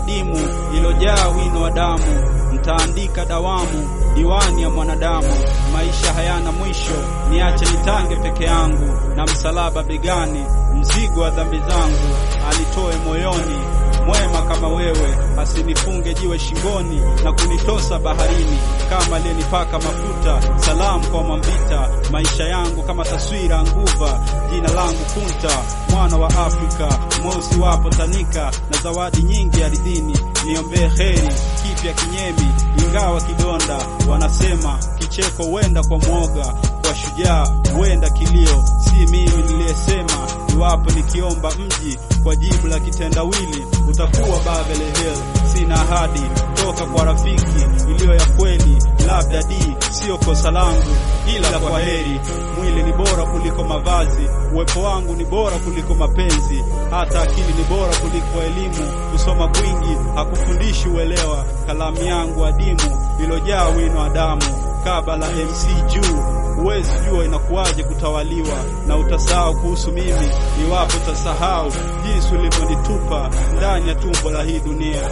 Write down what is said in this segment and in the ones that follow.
adimu ilojaa wino wa damu, ntaandika dawamu diwani ya mwanadamu. Maisha hayana mwisho, niache nitange peke yangu, na msalaba begani, mzigo wa dhambi zangu alitoe moyoni. Mwema kama wewe asinifunge jiwe shingoni na kunitosa baharini, kama aliyenipaka mafuta. Salamu kwa Mwambita, maisha yangu kama taswira nguva, jina langu Kunta, mwana wa Afrika, mweusi wapo tanika na zawadi nyingi ardhini. Niombee heri kipya kinyemi, ingawa kidonda. Wanasema kicheko huenda kwa mwoga, kwa shujaa huenda kilio. Si mimi niliyesema, iwapo nikiomba mji kwa jibu la kitendawili utakuwa Babel Hill. Sina ahadi toka kwa rafiki iliyo ya kweli, labda di sio kosa langu, ila kwa heri. Mwili ni bora kuliko mavazi, uwepo wangu ni bora kuliko mapenzi, hata akili ni bora kuliko elimu. Kusoma kwingi hakufundishi uelewa, kalamu yangu adimu ilojaa wino wa damu kaba la MC juu. Huwezi jua inakuwaje kutawaliwa na utasahau kuhusu mimi, iwapo utasahau jinsi ulivyonitupa ndani ya tumbo la hii dunia.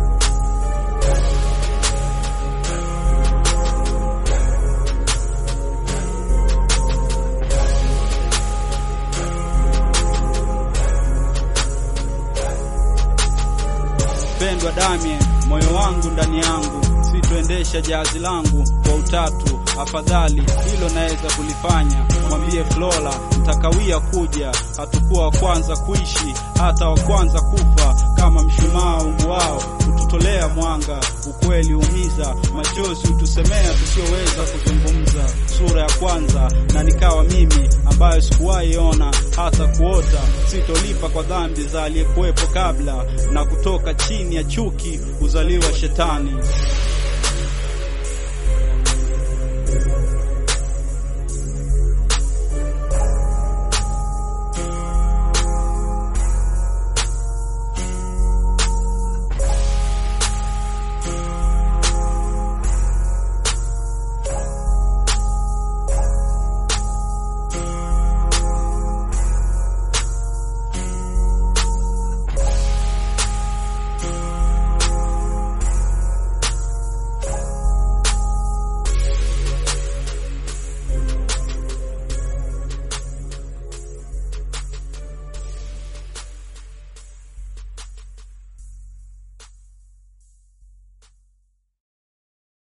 Pendwa Damien, moyo wangu ndani yangu, sitoendesha jahazi langu kwa utatu. Afadhali hilo naweza kulifanya, mwambie Flora mtakawia kuja. Hatukuwa wa kwanza kuishi, hata wa kwanza kufa. Kama mshumaa unguao hututolea mwanga, ukweli umiza, machozi hutusemea tusioweza kuzungumza. Sura ya kwanza na nikawa mimi, ambayo sikuwahi ona hata kuota. Sitolipa kwa dhambi za aliyekuwepo kabla, na kutoka chini ya chuki huzaliwa shetani.